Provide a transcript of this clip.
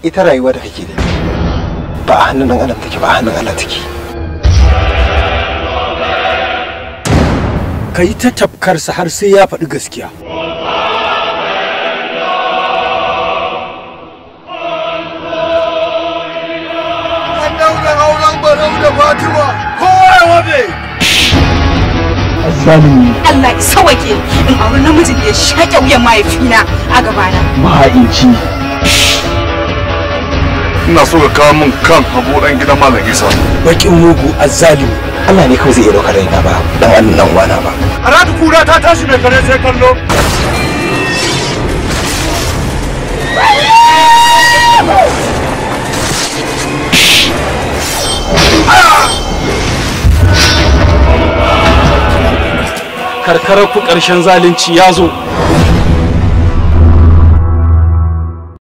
ita rayuwa da kake da ba a hannun dan adam take ba a hannun Allah take ka yi ta tafkarsa har sai ya faɗi gaskiya An daura auren barau da Fatima. Kowa ya wabe. Allah ya sawake in auri namijin da ya shaƙe wuyan mahaifina a gabana. mahaici Ina so ka kawo min kan Habu dan gidan Malam Isa. bakin mugu azzalimi Allah ne kawai zai iya ɗaukar raina ba dan annan dan uwana ba Aradu kura ta tashi mai kare sai kallo. karkarar ku ƙarshen zalunci ya zo